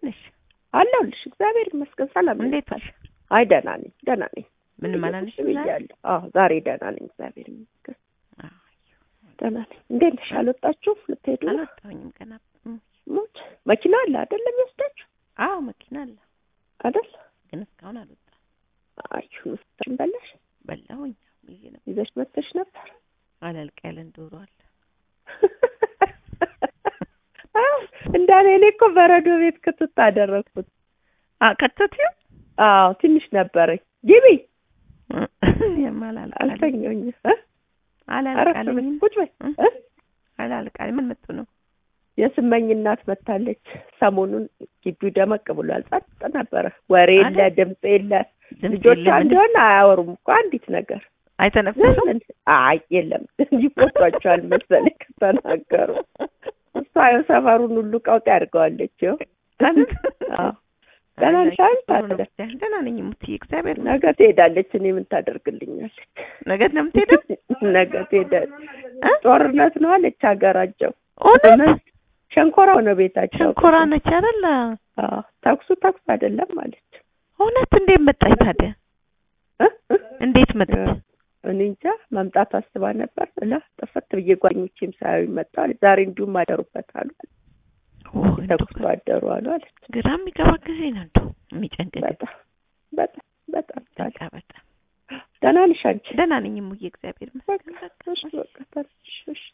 ነሽ? አለሁልሽ። እግዚአብሔር ይመስገን ሰላም ነኝ። እንዴት ዋልሽ? አይ ደህና ነኝ፣ ደህና ነኝ። ምንም አላለሽም ዛሬ? ብያለሁ። አዎ ዛሬ ደህና ነኝ፣ እግዚአብሔር ይመስገን አዎ፣ ደህና ነኝ። እንዴት ነሽ? አልወጣችሁም? ልትሄዱ ነው? አልወጣሁኝም ገና። እም፣ ሞት መኪና አለ አይደለም? ይወስዳችሁ አዎ መኪና አለ፣ አይደል? ግን እስካሁን አልወጣም። አይ ምስታችን በላሽ በላሁኝ ይዤ ነበር። ይዘሽ መጥተሽ ነበር። አላልቅ ያለን ዶሮ አለ። እንዳለ እኔ እኮ በረዶ ቤት ክትት አደረግኩት። አ ከተትዩ አዎ ትንሽ ነበረኝ። ግቢ የማላልቅ አለኝ አልተኛኝ እ አላልቅ አረፍ አለኝ በይ ቁጭ በይ እ? እ? አላልቅ አለኝ። ምን መጡ ነው? የስመኝ እናት መታለች። ሰሞኑን ግቢው ደመቅ ብሏል። ጸጥ ነበረ። ወሬ የለ፣ አይደል? ድምፅ የለ። ድምፅ ልጆቿ የለም፣ ምንም እንደሆነ አያወሩም እኮ አንዲት ነገር አይተነፍሱም። ምን አይ የለም ይቆጧቸዋል መሰለኝ ከተናገሩ። እሷ ያው ሰፈሩን ሁሉ ቀውጥ ያድርገዋለች። ይኸው አዎ ደህና ነሽ አይደል? ታዲያ ደህና ነኝ ሙትዬ፣ እግዚአብሔር ይመስገን። ነገ ትሄዳለች። እኔ ምን ታደርግልኛለች? ነገ ነው የምትሄደው? ነገ ትሄዳለች። እ? ጦርነት ነው አለች ሀገራቸው። እውነት ሸንኮራ ሆነ ቤታቸው። ሸንኮራ ነች አይደል? አዎ ተኩሱ ተኩስ አይደለም አለች። እውነት እንዴት መጣች ታዲያ? እ? እ? እንዴት መጣች? እኔ እንጃ መምጣት አስባ ነበር እላ ጥፍት ብዬ ጓደኞቼም ሳያዩ መጣሁ አለች። ዛሬ እንዲሁም አደሩበት አሉ ተኩሱ አደሩ አሉ አለች። ግራ የሚገባ ጊዜ ነው እንደው የሚጨንቅ ጊዜ። በጣም በጣም በጣም ታዲያ በቃ በጣም ደህና ነሽ አንቺ? ደህና ነኝ ሙዬ፣ እግዚአብሔር ይመስገን። በቃ እሺ በቃ ተነሽ እሺ